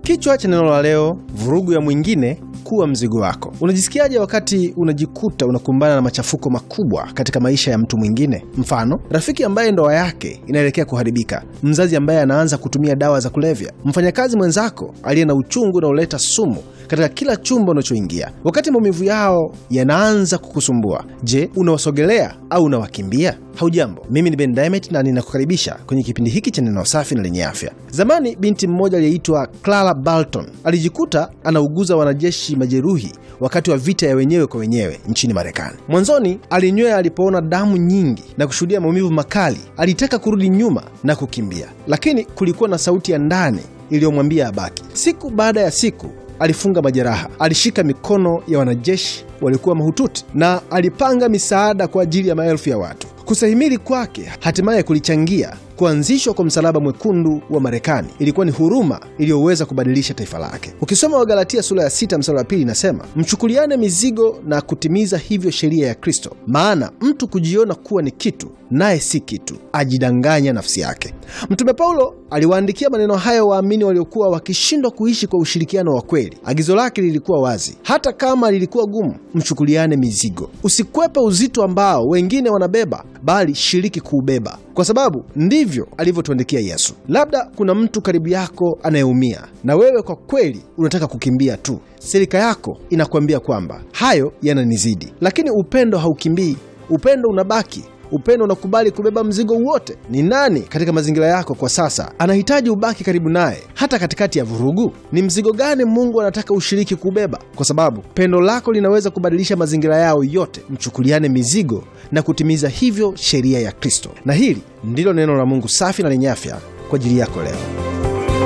Kichwa cha neno la leo, vurugu ya mwingine kuwa mzigo wako. Unajisikiaje wakati unajikuta unakumbana na machafuko makubwa katika maisha ya mtu mwingine? Mfano, rafiki ambaye ndoa yake inaelekea kuharibika, mzazi ambaye anaanza kutumia dawa za kulevya, mfanyakazi mwenzako aliye na uchungu unaoleta sumu katika kila chumba unachoingia. Wakati maumivu yao yanaanza kukusumbua, je, unawasogelea au unawakimbia? Haujambo, mimi ni Ben Diamond na ninakukaribisha kwenye kipindi hiki cha neno safi na lenye afya. Zamani binti mmoja aliyeitwa Clara Barton alijikuta anauguza wanajeshi majeruhi wakati wa vita ya wenyewe kwa wenyewe nchini Marekani. Mwanzoni alinywea alipoona damu nyingi na kushuhudia maumivu makali. Alitaka kurudi nyuma na kukimbia, lakini kulikuwa na sauti ya ndani iliyomwambia abaki. Siku baada ya siku alifunga majeraha, alishika mikono ya wanajeshi waliokuwa mahututi na alipanga misaada kwa ajili ya maelfu ya watu. Kustahimili kwake hatimaye kulichangia kuanzishwa kwa Msalaba Mwekundu wa Marekani. Ilikuwa ni huruma iliyoweza kubadilisha taifa lake. Ukisoma Wagalatia sura ya sita mstari wa pili inasema, mchukuliane mizigo na kutimiza hivyo sheria ya Kristo, maana mtu kujiona kuwa ni kitu naye si kitu, ajidanganya nafsi yake. Mtume Paulo aliwaandikia maneno hayo waamini waliokuwa wakishindwa kuishi kwa ushirikiano wa kweli. Agizo lake lilikuwa wazi, hata kama lilikuwa gumu, mchukuliane mizigo. Usikwepe uzito ambao wengine wanabeba, bali shiriki kuubeba, kwa sababu ndivyo alivyotuandikia Yesu. Labda kuna mtu karibu yako anayeumia na wewe kwa kweli unataka kukimbia tu. Silika yako inakuambia kwamba hayo yananizidi, lakini upendo haukimbii. Upendo unabaki. Upendo unakubali kubeba mzigo wote. Ni nani katika mazingira yako kwa sasa anahitaji ubaki karibu naye hata katikati ya vurugu? Ni mzigo gani Mungu anataka ushiriki kubeba? Kwa sababu pendo lako linaweza kubadilisha mazingira yao yote. Mchukuliane mizigo na kutimiza hivyo sheria ya Kristo. Na hili ndilo neno la Mungu safi na lenye afya kwa ajili yako leo.